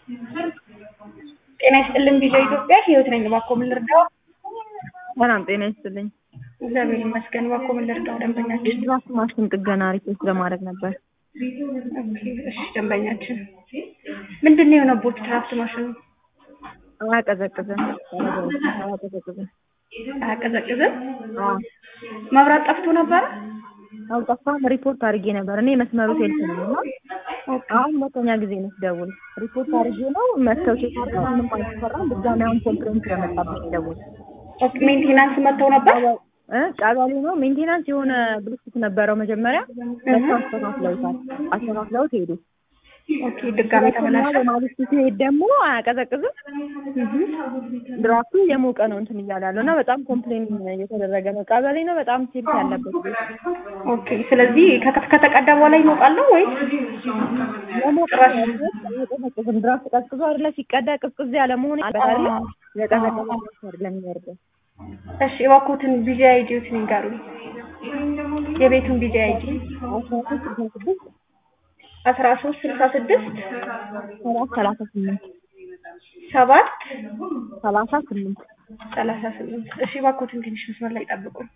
ጤና ይስጥልን ቪዲዮ ኢትዮጵያ ህይወት ነኝ። እባክዎ ምን ልርዳው? ሰላም ጤና ይስጥልኝ። እግዚአብሔር ይመስገን። እባክዎ ምን ልርዳው? ደንበኛችን የድራፍት ማሽን ጥገና ሪፖርት ለማድረግ ነበር። ኦኬ፣ እሺ ደንበኛችን ምንድን ነው የሆነቦት? ድራፍት ማሽኑ አያቀዘቅዝም። አያቀዘቅዝም። አያቀዘቅዝም? አዎ መብራት ጠፍቶ ነበረ? አልጠፋም። ሪፖርት አድርጌ ነበር። እኔ መስመሩ ሴልፍ ነው እና አሁን ሁለተኛ ጊዜ ነው ስደውል ሪፖርት አድርጌ ነው መጥተው ሲሰራ ምንም አልተሰራም። ድጋሚ አሁን ኮምፕሌንት ስለመጣብኝ ደውል ኦኬ፣ ሜንቴናንስ መጥተው ነበር? እ ቀበሌ ነው ሜንቴናንስ የሆነ ብልሽት ነበረው መጀመሪያ መጥተው አስተካክለውታል። አስተካክለውት ሄዱ። ኦኬ፣ ድጋሚ ተበላሸ። በማግስቱ ሲሄድ ደግሞ አያቀዘቅዝም። ድራፍቱ የሞቀ ነው እንትን እያለ ያለው እና በጣም ኮምፕሌን እየተደረገ ነው። ቀበሌ ነው በጣም ሴልፍ ያለበት ቤት ኦኬ፣ ስለዚህ ከተ- ከተቀዳ በኋላ ይሞቃል ነው ወይስ የሞቀ አያቀዘቅዝም። ድራፍት ቀዝቅዞ አይደለ ሲቀዳ ቅዝቅዝ ያለ መሆን አለበት አይደለ? የቀዘቀዘ ድራፍት አይደለም የሚወርደው። እሺ፣ እባክዎትን ቢጂ አይዲዎትን ይንገሩኝ። የቤቱን ቢጂ አይዲ አስራ ሶስት ስልሳ ስድስት አስራ ሶስት ስልሳ ስድስት ሰባት ሰላሳ ስምንት ሰባት ሰላሳ ስምንት ሰላሳ ስምንት እሺ፣ እባክዎትን ትንሽ መስመር ላይ ጠብቁኝ።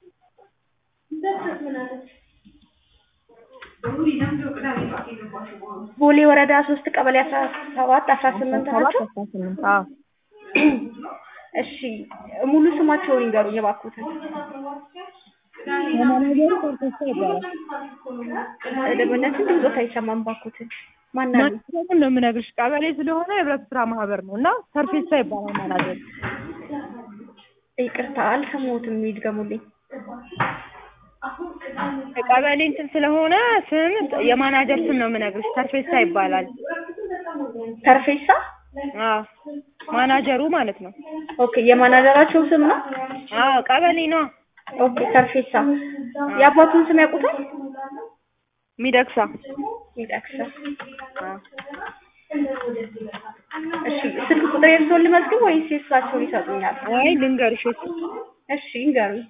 ቦሌ ወረዳ ሶስት ቀበሌ አስራ ሰባት አስራ ስምንት ሰባት ናቸው። አስራ ስምንት አዎ እሺ፣ ሙሉ ስማቸውን ይንገሩኝ እባክዎትን። የማናጀሩ ኮርቴሳ ይባላል። ደንበኛችን ድምፆት አይሰማም። እባክዎትን ማን አሉ? ማናጀሩን ነው የምነግርሽ። ቀበሌ ስለሆነ የህብረት ስራ ማህበር ነው እና ሰርፌሳ ይባላል ማናጀሩ። ይቅርታ አልሰማሁትም፣ ይድገሙልኝ። ቀበሌ እንትን ስለሆነ ስም የማናጀር ስም ነው የምነግርሽ። ሰርፌሳ ይባላል። ተርፌሳ አዎ ማናጀሩ ማለት ነው። ኦኬ፣ የማናጀራቸው ስም ነው። አዎ ቀበሌ ነው ኦኬ፣ ተርፌሳ የአባቱን ስም ያውቁታል? ሚደቅሳ። ይጠቅሳ። አዎ እሺ፣ ስልክ ቁጥር የእርስዎን ልመዝግብ ወይስ የእሳቸውን ይሰጡኛል? አይ ልንገርሽ እሱ እሺ፣ ይንገሩኝ።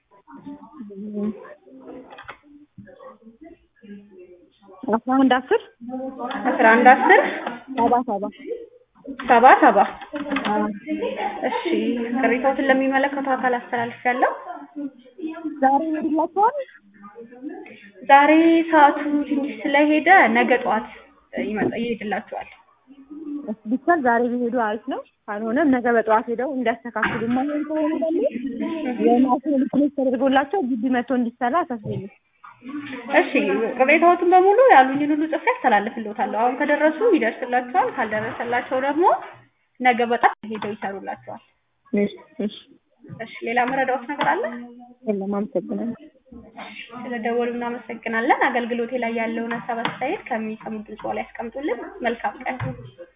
አስራ አንድ አስር አስራ አንድ አስር ሰባ ሰባ ሰባ ሰባ እሺ፣ ቅሬታዎትን ለሚመለከተው አካል አስተላልፌያለሁ። ዛሬ ይሄድላቸዋል። ዛሬ ሰዓቱ ትንሽ ስለሄደ ነገ ጠዋት ይመጣ ይሄድላችኋል። እሺ ቢቻል ዛሬ ቢሄዱ አሪፍ ነው። ካልሆነም ነገ በጠዋት ሄደው እንዲያስተካክሉ ማይሆን ከሆነ ደግሞ የማሽን ሪፕሌስ ተደርጎላቸው ግቢ መጥቶ እንዲሰራ አሳስብልኝ። እሺ ቅሬታዎትን በሙሉ ያሉኝን ሁሉ ጽፌ አስተላልፍልዎታለሁ። አሁን ከደረሱ ይደርስላቸዋል፣ ካልደረሰላቸው ደግሞ ነገ በጣም ሄደው ይሰሩላቸዋል። እሺ እሺ እሺ ሌላ መረዳዎት ነገር አለ? የለም አመሰግናለሁ። ስለደወሉ እናመሰግናለን። አገልግሎቴ ላይ ያለውን ሀሳብ አስተያየት ከሚሰሙት ድምጽ ላይ ያስቀምጡልን። መልካም ቀን።